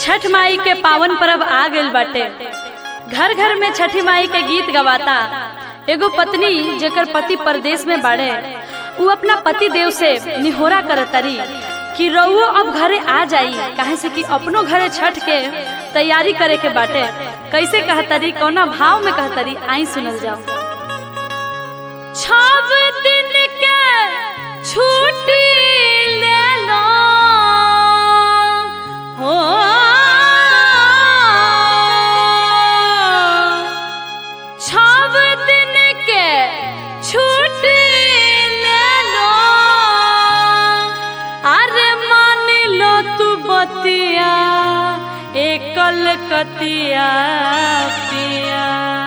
छठ माई के पावन पर्व आ गइल बाटे घर घर में छठी माई के गीत गवाता एगो पत्नी जेकर पति परदेश में बाड़े उ अपना पति देव से निहोरा करतरी कि रउओ अब घरे आ जाई काहे से कि अपनो घरे छठ के तैयारी करे के बाटे कैसे कहतरी कौना भाव में कहतरी आई सुनल जाओ छव दिन के छुट्टी ले लो हो छव दिन के छुट्टी ले लो अरे मान लो तू बतिया एकल कतिया पिया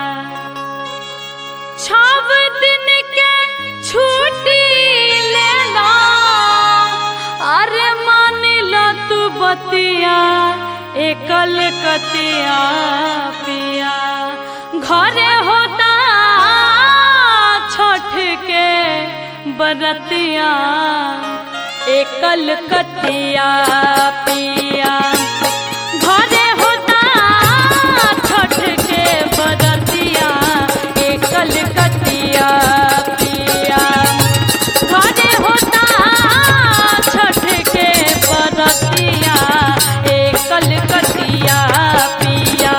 छव दिन के छुट्टी ले लो अरे मान लो तू बतिया एकल कतिया पिया घरे होता छठ के बरतिया एकल कतिया पिया घरे होता छठ के बरतिया एकल कतिया पिया घरे होता छठ के बरतिया एकल कतिया पिया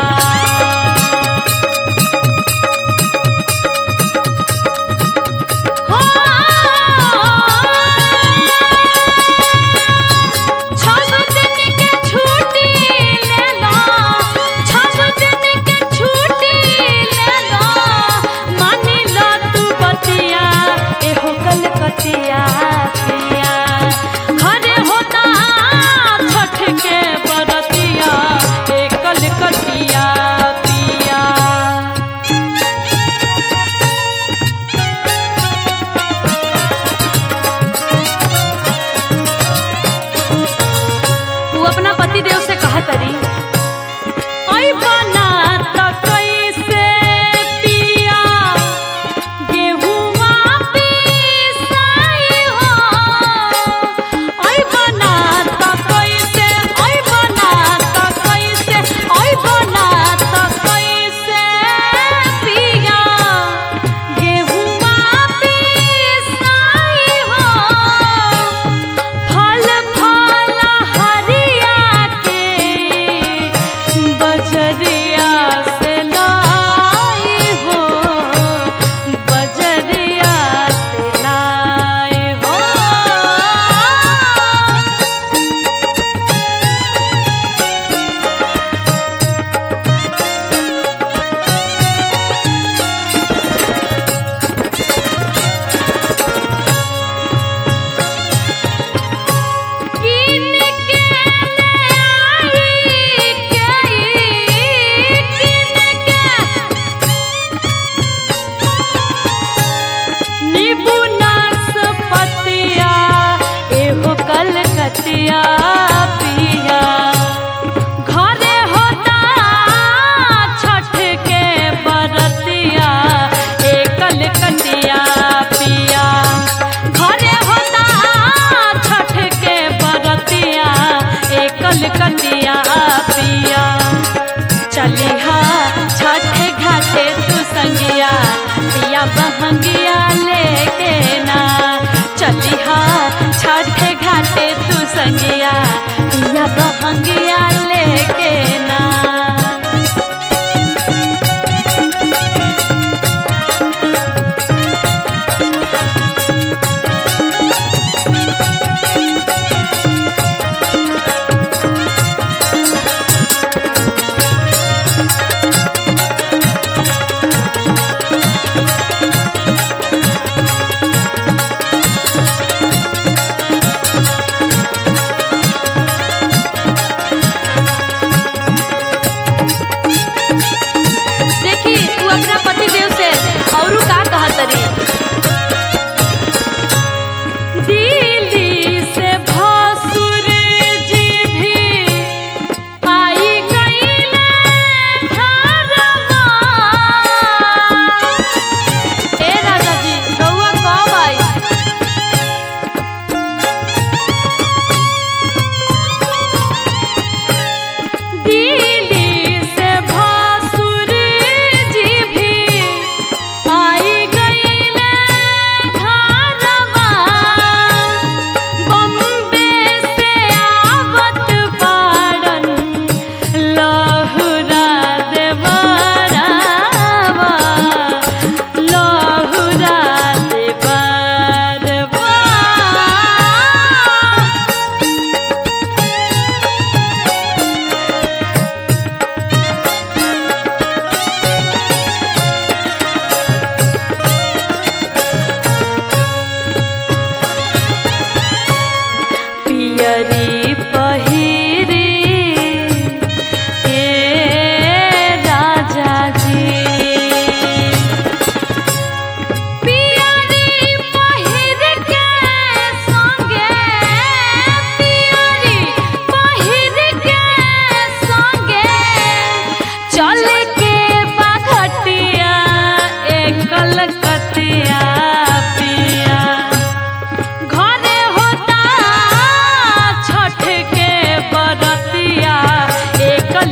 छठ दिन के छुट्टी ले लो छठ दिन के छुट्टी ले लो मानी लो तू बतिया एहो कलकतिया पिया घरे होता छठ के बरतिया ए कलकतिया पिया वो अपना पति देव से कहा तरी "ओई बना त कैसे पिया गेहुआ पिसाई हो ओई बना त कैसे ओई बना त कैसे ओई बना त कैसे पिया गेहुआ पिसाई हो फल फल हरिया के बजरिया से लाई हो बजरिया से लाई हो किन के ले आई के किन के नींबू नाशपतिया एहो कलकतिया पिया घरे होता छठ के बरतिया ए कलकतिया पिया घरे होता छठ के बरतिया ए कलकतिया पिया चलिहा छठ घाटे तू संगिया पिया बहंगिया लेके ना चलिहा छठ घाटे तू संगिया पिया बहंगिया लेके ना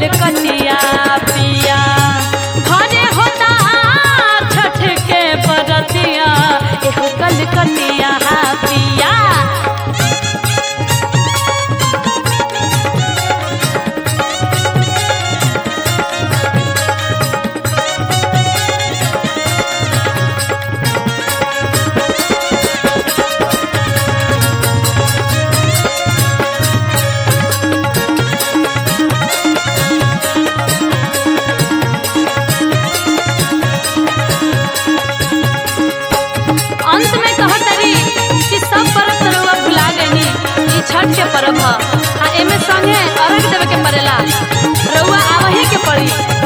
कटिया पिया घरे होता छठ के बरतिया एहो कल कटिया पिया अंत में कहत तरी कि सब पर्व तरुआ भुला गईनी ई छठ के पर्व ह आ एमे संगे अर्घ देवे के पड़ेला रउआ आवही के पड़ी